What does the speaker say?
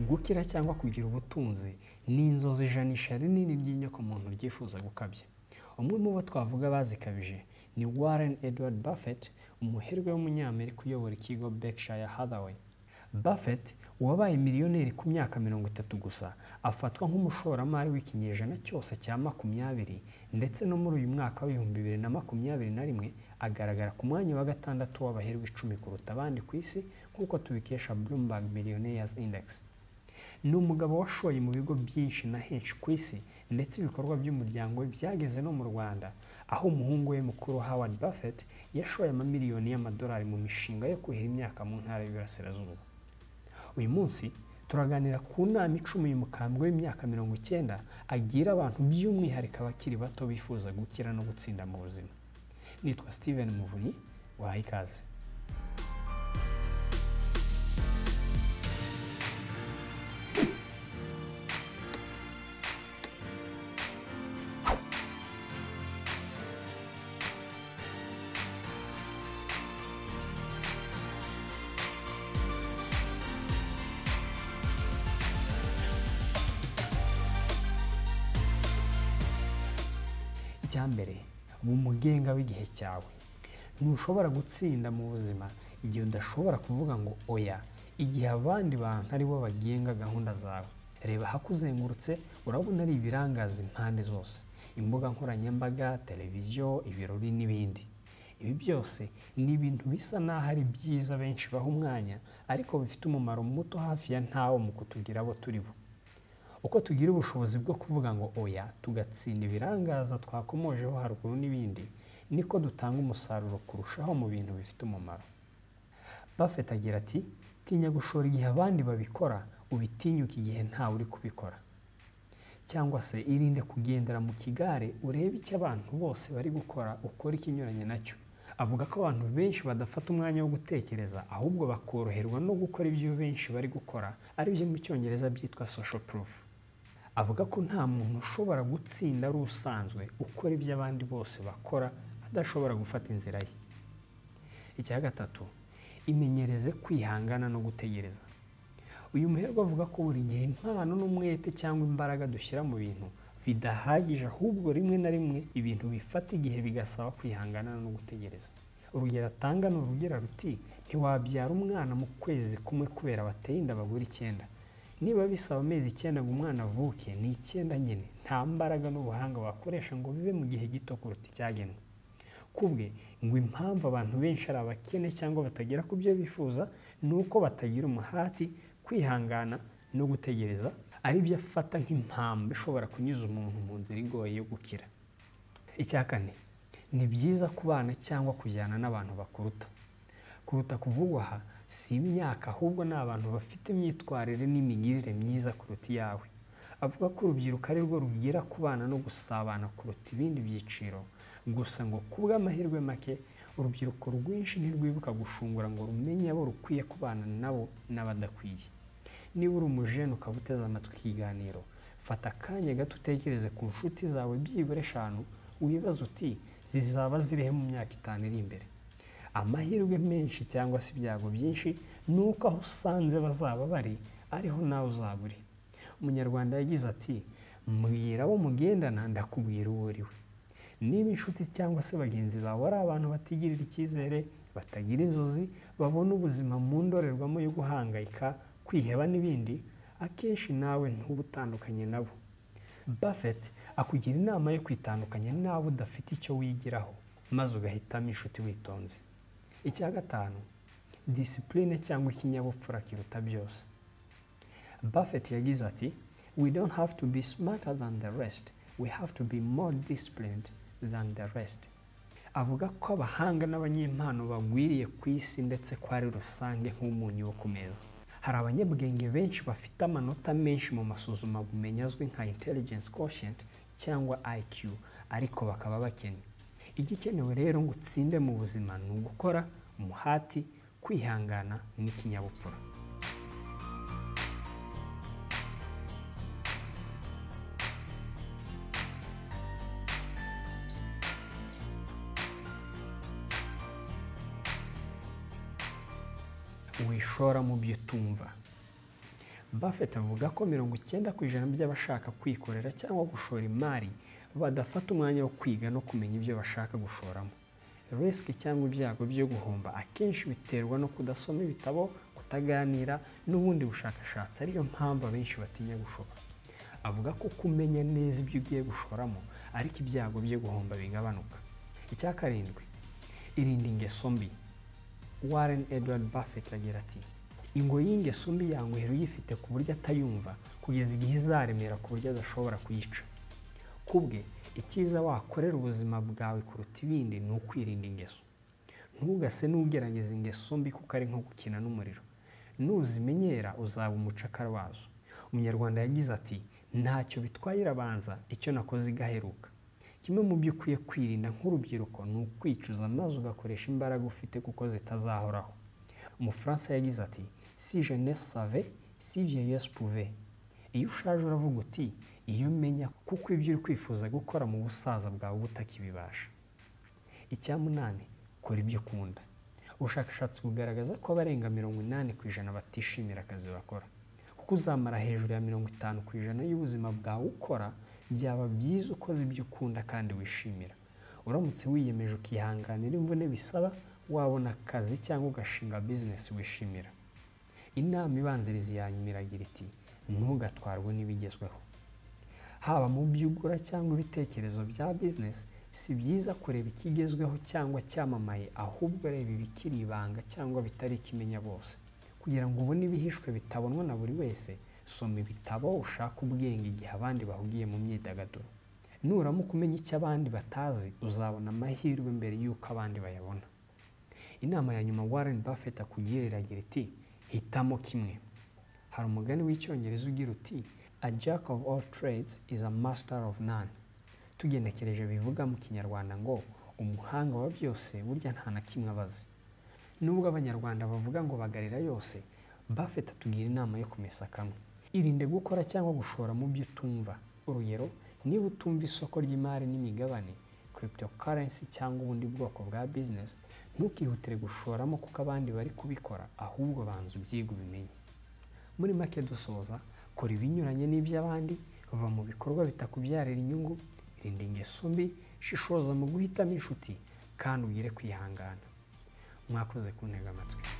gukira cyangwa kugira ubutunzi ni inzozi ijanisha rinini ry'inyokomuntu ryifuza gukabya umwe mu bo twavuga bazikabije ni warren edward buffett umuherwe w'umunyamerika uyobora ikigo berkshire hathaway buffett wabaye miliyoneri ku myaka mirongo itatu gusa afatwa nk'umushoramari w'ikinyejana cyose cya makumyabiri ndetse no muri uyu mwaka w'ibihumbi bibiri na makumyabiri na rimwe agaragara ku mwanya wa gatandatu w'abaherwe icumi kuruta abandi ku isi nk'uko tubikesha bloomberg millionaires index ni umugabo washoye mu bigo byinshi na henshi ku isi ndetse ibikorwa by'umuryango we byageze no mu rwanda aho umuhungu we mukuru howard buffett yashoye amamiliyoni y'amadolari mu mishinga yo kuhira imyaka mu ntara y'iburasirazuba uyu munsi turaganira ku nama icumi uyu mukambwe w'imyaka mirongo icyenda agira abantu by'umwihariko abakiri bato bifuza gukira no gutsinda mu buzima nitwa steven muvunyi wahaye ikaze icya mbere uba umugenga w'igihe cyawe ntushobora gutsinda mu buzima igihe udashobora kuvuga ngo oya igihe abandi bantu ari bo bagenga gahunda zawe reba ahakuzengurutse urabona ari ibirangaza impande zose imbuga nkoranyambaga televiziyo ibirori n'ibindi ibi byose ni ibintu bisa n'aho ari byiza benshi baha umwanya ariko bifite umumaro muto hafi ya ntawo mu kutugira abo turi bo uko tugira ubushobozi bwo kuvuga ngo oya tugatsinda ibirangaza twakomojeho haruguru n'ibindi niko dutanga umusaruro kurushaho mu bintu bifite umumaro Buffett agira ati tinya gushora igihe abandi babikora ubitinyuke igihe ntawe uri kubikora cyangwa se irinde kugendera mu kigare urebe icyo abantu bose bari gukora ukora ikinyuranye nacyo avuga ko abantu benshi badafata umwanya wo gutekereza ahubwo bakoroherwa no gukora ibyo benshi bari gukora aribyo mu cyongereza byitwa social proof avuga ko nta muntu ushobora gutsinda ari usanzwe ukora ibyo abandi bose bakora adashobora gufata inzira ye icya gatatu imenyereze kwihangana no gutegereza uyu muherwe avuga ko buri gihe impano n'umwete cyangwa imbaraga dushyira mu bintu bidahagije ahubwo rimwe na rimwe ibintu bifata igihe bigasaba kwihangana no gutegereza urugero atanga ni urugero ruti ntiwabyara umwana mu kwezi kumwe kubera bateye inda bagura icyenda niba bisaba amezi icyenda ngo umwana avuke ni icyenda nyine nta mbaraga n'ubuhanga wakoresha ngo bibe mu gihe gito kuruta icyagenwe kubwe ngo impamvu abantu benshi ari abakene cyangwa batagera ku byo bifuza ni uko batagira umuhati kwihangana no gutegereza aribyo afata nk'impamvu ishobora kunyuza umuntu mu nzira igoye yo gukira icya kane ni byiza kubana cyangwa kujyana n'abantu bakuruta kuruta kuvugwa aha si imyaka ahubwo ni abantu bafite imyitwarire n'imigirire myiza kuruta iyawe avuga ko urubyiruko ari rwo rugira kubana no gusabana kuruta ibindi byiciro gusa ngo ku bw'amahirwe make urubyiruko rwinshi ntirwibuka gushungura ngo rumenye abo rukwiye kubana nabo n'abadakwiye niba uri umujene ukaba uteze amatwi ikiganiro fata akanya gato utekereze ku nshuti zawe byibura eshanu wibaza uti zizaba zirihe mu myaka itanu iri imbere amahirwe menshi cyangwa se ibyago byinshi ni uko aho usanze bazaba bari ariho nawe uzaba uri umunyarwanda yagize ati mbwira abo mugendana ndakubwira uwo uri we niba inshuti cyangwa se bagenzi bawe ari abantu batigirira icyizere batagira inzozi babona ubuzima mu ndorerwamo yo guhangayika kwiheba n'ibindi akenshi nawe ntuba utandukanye nabo Buffett akugira inama yo kwitandukanya nawe udafite icyo wigiraho maze ugahitamo inshuti witonze icya gatanu disipurine cyangwa ikinyabupfura kiruta byose Buffett yagize ati we don't have to be smarter than the rest we have to be more disciplined than the rest avuga ko abahanga n'abanyempano bagwiriye ku isi ndetse ko ari rusange nk'umunyu wo ku meza hari abanyabwenge benshi bafite amanota menshi mu masuzumabumenyi azwi nka intelligence quotient cyangwa IQ ariko bakaba bakennye igikenewe rero ngo utsinde mu buzima ni ugukora umuhati kwihangana n'ikinyabupfura wishora mu byo utumva Buffett avuga ko mirongo icyenda ku ijana by'abashaka kwikorera cyangwa gushora imari badafata umwanya wo kwiga no kumenya ibyo bashaka gushoramo risiki cyangwa ibyago byo guhomba akenshi biterwa no kudasoma ibitabo kutaganira n'ubundi bushakashatsi ariyo mpamvu abenshi batinya gushora avuga ko kumenya neza ibyo ugiye gushoramo ariko ibyago byo guhomba bigabanuka icya karindwi irinda ingeso mbi warren edward buffett agira ati ingo y'ingeso mbi yanguhera uyifite ku buryo atayumva kugeza igihe izaremera ku buryo adashobora kuyica ku bwe icyiza wakorera ubuzima bwawe kuruta ibindi ni ukwirinda ingeso ntugase n'ugerageza ingeso mbi kuko ari nko gukina n'umuriro nuzimenyera uzaba umucakara wazo umunyarwanda yagize ati ntacyo bitwaye irabanza icyo nakoze igaheruka kimwe mu byo ukwiye kwirinda nk'urubyiruko ni ukwicuza maze ugakoresha imbaraga ufite kuko zitazahoraho umufaransa yagize ati si jeunesse save si vieillesse pouve iyo ushaje uravuga uti iyo umenya kuko ibyo uri kwifuza gukora mu busaza bwawe uba utakibibasha icya munani kora ibyo ukunda ubushakashatsi bugaragaza ko abarenga mirongo inani ku ijana batishimira akazi bakora kuko uzamara hejuru ya mirongo itanu ku ijana y'ubuzima bwawe ukora byaba byiza ukoze ibyo ukunda kandi wishimira uramutse wiyemeje ukihanganira imvune bisaba wabona akazi cyangwa ugashinga bizinesi wishimira inama ibanziriza iya nyuma iragira iti ntugatwarwe n'ibigezweho haba mu byo ugura cyangwa ibitekerezo bya bizinesi si byiza kureba ikigezweho cyangwa cyamamaye ahubwo reba ibikiri ibanga cyangwa bitari ikimenya bose kugira ngo ubone ibihishwe bitabonwa na buri wese soma ibitabo ushaka ubwenge igihe abandi bahugiye mu myidagaduro nuramuka umenya icyo abandi batazi uzabona amahirwe mbere y'uko abandi bayabona inama ya nyuma warren buffett akugira iragira iti hitamo kimwe hari umugani w'icyongereza ugira uti a jack of all trades is a master of none tugenekereje bivuga mu kinyarwanda ngo umuhanga wa byose burya nta na kimwe abazi nubwo abanyarwanda bavuga ngo bagarira yose buffett atugira inama yo kumesa kamwe irinde gukora cyangwa gushora mu byo utumva urugero niba utumva isoko ry'imari n'imigabane cryptocurrency cyangwa ubundi bwoko bwa business ntukihutire gushoramo kuko abandi bari kubikora ahubwo banza ubyiga ubimenye muri make dusoza kora ibinyuranye n'iby'abandi va mu bikorwa bitakubyarira inyungu irinda ingeso mbi shishoza mu guhitamo inshuti kandi ugire kwihangana mwakoze kuntega amatwi